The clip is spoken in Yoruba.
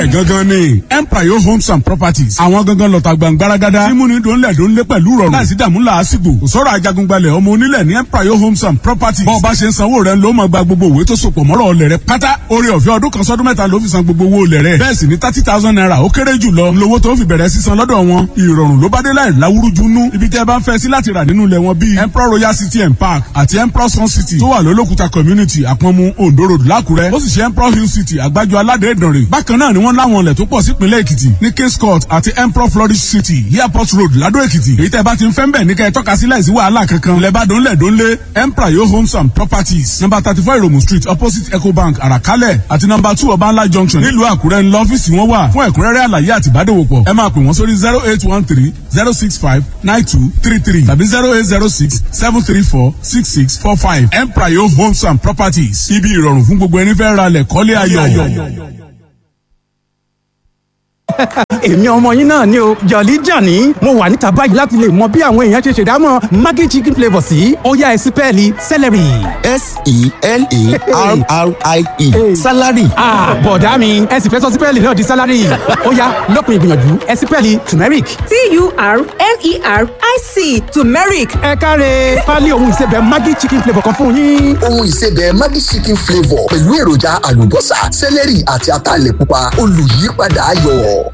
gangan ni empire homes and properties àwọn gangan lọ́ta gbàngbáragádá tí múni dòńlẹ̀ dòńlẹ̀ pẹ̀lú rọrùn láìsí dààmú làásìgbò kò sọ̀rọ̀ ajagungbalẹ̀ ọmọ onílẹ̀ ní empire homes and properties bọ́ọ̀ bá ṣe ń sanwó rẹ̀ ló máa gba gbogbo òwe tó sopọ̀ mọ́rọ̀ ọlẹ̀ rẹ̀ pátá orí ọ̀fẹ́ ọdún kan sọ́dún mẹ́ta ló fi san gbogbo owó olẹ̀ rẹ̀ bẹ́ẹ̀ sì ni thirty thousand naira ó kéré jù lọ lówó tó fi bẹ̀rẹ̀ sísan lọ́dọ̀ wọn ìrọ̀rùn ló bá dé láì láwúrújú nú ibi tẹ́ bá ń fẹ́ sí láti rà nínú ilẹ̀ wọn bíi emperor royal city and park àti emperor sun city tó wà lólókùta community àpọ̀nmu ondo road lákùrẹ́ ó sì ṣe emperor hill city àgbájọ aládé ìdànrè bákan náà ni wọ́n láwọn ilẹ̀ tó pọ̀ sípínlẹ̀ èkìtì ní kings court àti emperor flourish city airport road ládó èkìtì èyí tẹ́ bá ti ń fẹ́ ń bẹ̀ ní kẹ́ ẹ tọ́ka sí láìsí wàhálà kankan lẹ́bàdàn lẹ́dọ́nlé emperor yo homes and properties number thirty four iromu street opposite ecobank àràkálẹ̀ àti number two ọbańlá junction nílùú àkúrẹ́ ńlọ ọ́fíìsì wọn wà fún ẹ̀kúnrẹ́rẹ́ àlàyé àti ìbádòwòpọ̀ ẹ máa pè wọ́n sórí zero eight one three zero six five nine two three three tàbí zero eight zero six seven three four six six four five empire yo homes and properties ibi ìrọ̀rùn fún gbogbo ẹni fẹ́ ra lẹ̀ kọ́lé ayọ̀. èmi ọmọ yín náà ni o jọ̀lí jàní mo wà níta báyìí láti lè mọ bí àwọn èèyàn ṣe ṣèdámọ̀ maggi chicken flavour sí ọ̀yá ẹ̀sìpẹ́ẹ̀lì celery. s-e-l-a-r-r-i-e salary. bọ̀dá mi ẹ sì fẹ́ sọ sípẹ́ẹ̀lì náà di salary ọ̀yá lópin ìgbìyànjú ẹ̀sìpẹ́ẹ̀lì turmeric. t-u-r-m-e-r-i-c turmeric ẹ káre pálí ohun ìsebẹ̀ maggi chicken flavour kan fún yín. ohun ìsebẹ̀ maggi chicken flavour pẹ̀lú èròjà àlùbọ́sà sẹ́lẹ̀rì àti ataalẹ̀ pupa olùyípadà ayọ̀.